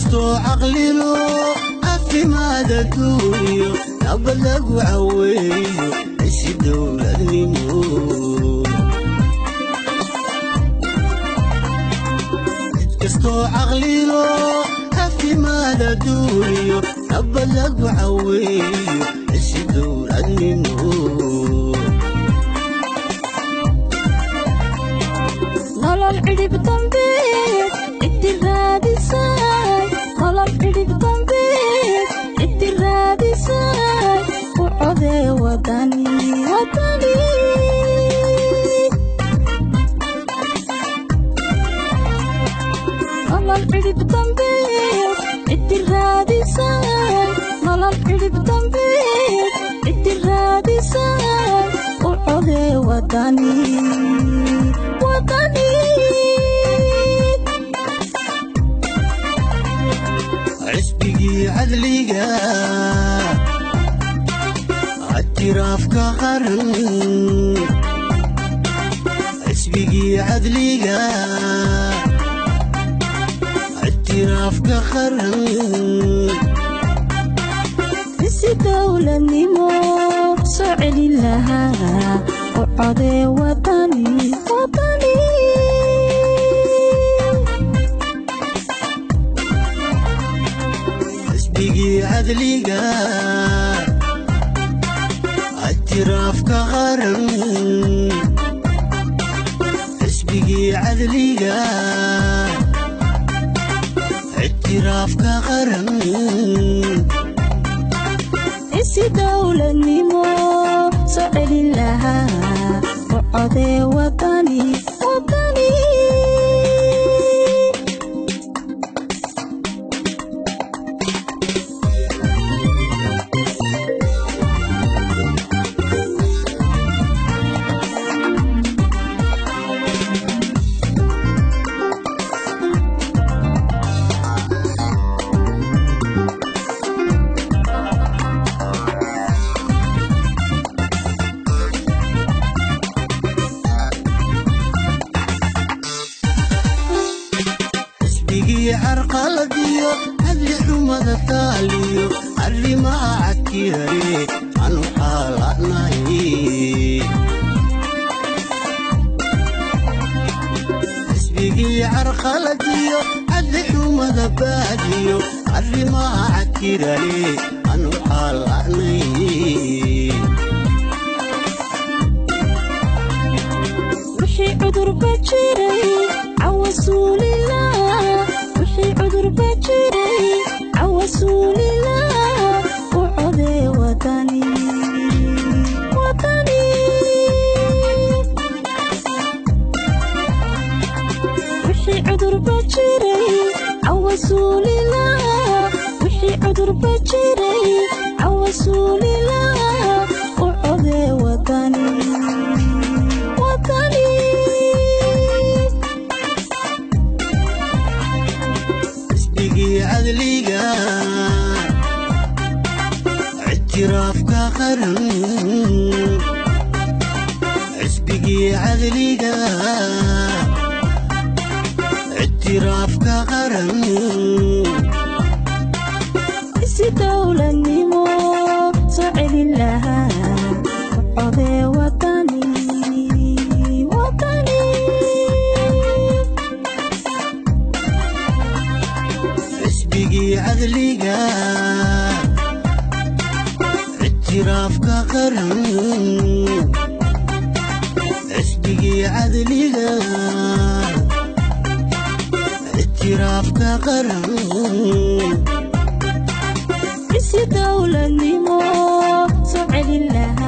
kastoo caqlilo caafimaad adduunyo nabad lagu caweeyo isi dowladnimo cid kastoo caqlilo caafimaad adduunyo nabad lagu caweeyo isi dowladnimo nolol cidhib dambe ciddi raadisay nolol cidhib dambe ciddi raadisay u codee wadani wadani nolol cidhib dambe ciddi raadisay nolol cidhib dambe ciddi raadisay u codee wadani wadani xisbigii cadliga ictiraafka qaran xisbigii cadliga ictiraafka qaran isi dowladnimo soo celin lahaa u codee wadani wadani xisbigii cadliga ictiraafka qaran xisbigii cadliga ictiraafka qaran isi dowladnimo soo celin lahaa u codee wadani wadani xisbigii carqaladiyo hadli xumada taaliyo arrimaha cakirare anu xaalanahay xisbigii carqaladiyo hadli xumada baadiyo arrimaha cakirare anu xaalanay wixii cudurba jiray cawasuulila wixii cudurba jiray cawasuulila u codee wadani wadani wixii cudurba jiray cawasuulila wixii cudurba jiray cawasuulila u codee wadani wadani xisbigii cadliga ictiraafka qaran xisbigii cadliga ictiraafka qaran isi dowladnimo soo celin lahaa u codee wadani wadani xisbigii cadliga ictiraafka qaran xisbigii cadliga ictiraafka qaran isi dowladnimo soo celin lahaa